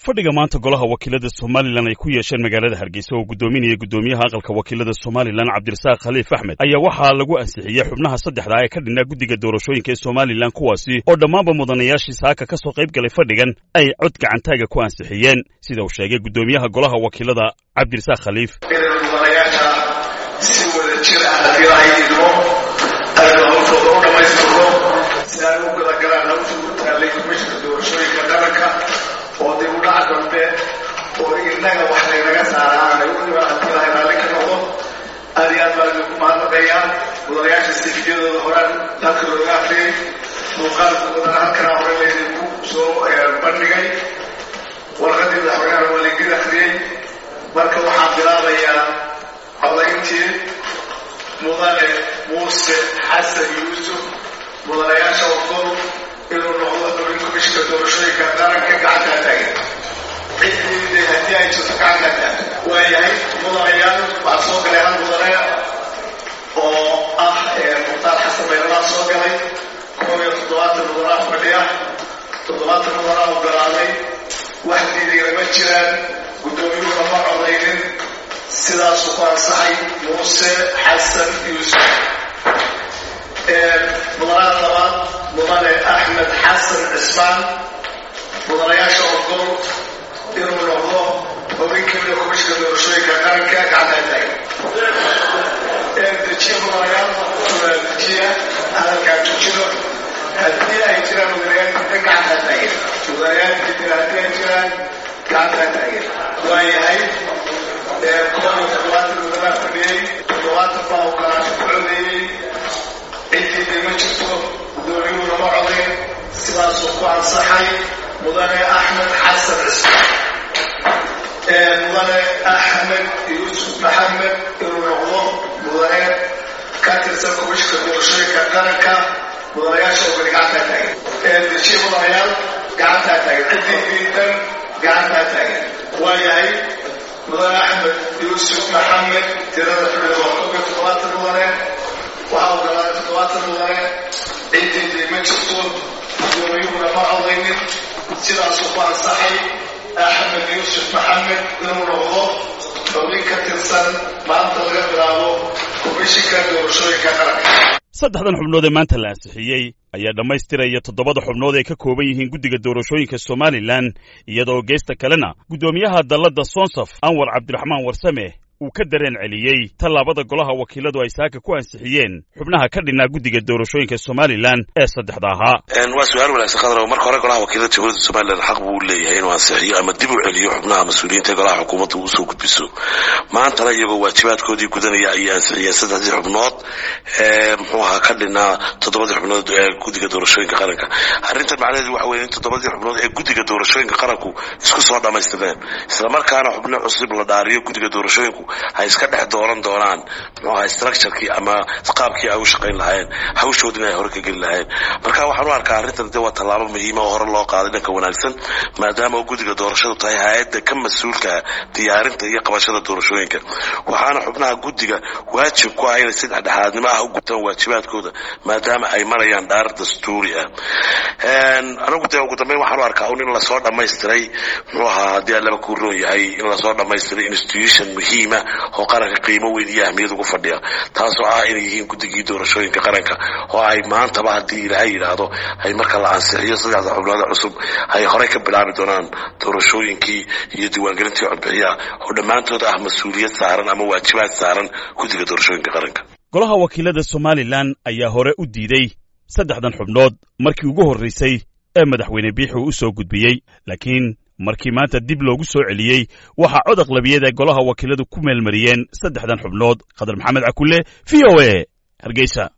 fadhiga maanta golaha wakiilada somalilan ay ku yeesheen magaalada hargeysa oo guddoominaya guddoomiyaha aqalka wakiilada somalilan cabdirasaaq khaliif axmed ayaa waxaa lagu ansixiyey xubnaha saddexda ee ka dhinaa guddiga doorashooyinka ee somalilan kuwaasi oo dhammaanba mudanayaashii saaka ka soo qayb galay fadhigan ay cod gacantaaga ku ansixiyeen sida uu sheegay guddoomiyaha golaha wakiilada cabdirasaaq khaliif inaynu mudanayaasha si wada jir ah haddii lahaydino aynu hawshooda u dhammaystirno si ay u galagalaan hawsha u taallay komishinka doorashooyinka qaranka oo dib u dhaca dambe oo inaga wax laynaga saara aanay u dhiban haddii lahay raalli ka noqdo aad iyo aad baan idinku mahadnaqayaa mudanayaasha siifiyadooda horaan dalka looga afriyay muuqaalka mudana halkanaa hore laydinku soo bandhigay warqadii madaxweynaha waa laydin akhriyey marka waxaan bilaabayaa codayntii mudane muuse xasan yuusuf mudanayaasha ogol inuu noqdo xubin komishinka doorashooyinka qaranka gacantaa taagan ciddii haddii ay jirto gacantaa taagan waayahay mudanayaal waxaa soo galay hal mudane oo ah mukhtaar xasan baylalaa soo galay koob iyo toddobaatan mudanaa fadhiya toddobaatan mudanaa ogolaaday wax diidayna ma jiraan guddoomiyuhuna ma codaynin sidaasuu ku ansaxay muuse xasan yuusuf mudanaha labaad mudane axmed xasan cismaan mudanayaasha ogol inuu noqdo xubin kamida komishinka doorashooyinka qaranka gacantaa taagan dejiya mudanayaal dejiya hadalkaa tujido haddii ay jiraan mudanayaal dida gacantaa taagan mudanayaal dida haddii ay jiraan gacantaa taagan waayahay koob iyo toddobaatan mudanaa fadhiyey toddobaatan baa ogolaasho ku codeeyey ciddii ma jirto guddoomiyuhuna ma codayn sidaasuu ku ansaxay mudane axmed xasan cismaan mudane axmed yuusuf maxamed inuu noqdo mudane ka tirsan komishinka doorashooyinka qaranka mudanayaasha ogoli gacantaa taagan dejiye mudanayaal gacantaa taagan ciddii diidan gacantaa taagan waayahay mudane axmed yuusuf maxamed tirada xubida waa koob iyo toddobaatan mudane waxaa ogolaaday toddobaatan mudane ciddii ma jirto guddoomiyuhuna ma codaynin sidaasuu ku ansaxay axmed yuusuf maxamed inuu noqdo xubin ka tirsan maanta laga bilaabo komishinka doorashooyinka qaranka saddexdan xubnood ee maanta la ansixiyey ayaa dhammaystiraya toddobada xubnood ay ka kooban yihiin guddiga doorashooyinka somalilan iyadoo geesta kalena guddoomiyaha dalladda sonsaf anwar cabdiraxmaan warsame uu ka dareen celiyey tallaabada golaha wakiiladu ay saaka ku ansixiyeen xubnaha ka dhinaa guddiga doorashooyinka somalilan ee saddexda ahaa waa su-aal wanaagsan khadar marka hore golaha wakiilada jamhuuriyadda somalilan xaq buu leeyahay inuu ansixiyo ama dib u celiyo xubnaha mas-uuliyiinta ee golaha xukuumadda uu soo gudbiso maantana iyagoo waajibaadkoodii gudanaya ayay ansixiyeen saddexdii xubnood ee muxuu ahaa ka dhinaa toddobadii xubnood ee guddiga doorashooyinka qaranka arrintan macnaheedu waxa weye in toddobadii xubnood ee guddiga doorashooyinka qaranku isku soo dhammaystireen islamarkaana xubno cusub la dhaariyo guddiga doorashooyinku ay iska dhex dooran doonaan muxuu ahaa structurekii ama qaabkii ay u shaqayn lahaayeen hawshoodina ay hore ka geli lahaayeen marka waxaan u arkaa arrintan de waa tallaabo muhiima oo hore loo qaaday dhanka wanaagsan maadaama guddiga doorashadu tahay hay-adda ka mas-uulka diyaarinta iyo qabashada doorashooyinka waxaana xubnaha guddiga waajib ku ah inay si dhexdhexaadnimo ah u gutaan waajibaadkooda maadaama ay marayaan dhaar dastuuri ah anigu de ugu dambeyn waxaan u arkaa un in lasoo dhammaystiray muxuu ahaa haddii allaba kuu roon yahay in lasoo dhammaystiray institution muhiima oo qaranka qiimo weyn iyo ahmiyad ugu fadhiya taasoo ah inay yihiin guddigii doorashooyinka qaranka oo ay maantaba haddii ilaahay yidhaahdo ay marka la ansixiyo saddexda xubnooda cusub ay horey ka bilaabi doonaan doorashooyinkii iyo diiwaangelintii codbixiyaha oo dhammaantood ah mas-uuliyad saaran ama waajibaad saaran guddiga doorashooyinka qaranka golaha wakiilada somalilan ayaa hore u diiday saddexdan xubnood markii ugu horraysay ee madaxweyne biixi uu u soo gudbiyey laakiin markii maanta dib loogu soo celiyey waxaa cod aqlabiyad ay golaha wakiiladu ku meelmariyeen saddexdan xubnood khadar maxamed cakulle v o a hargeysa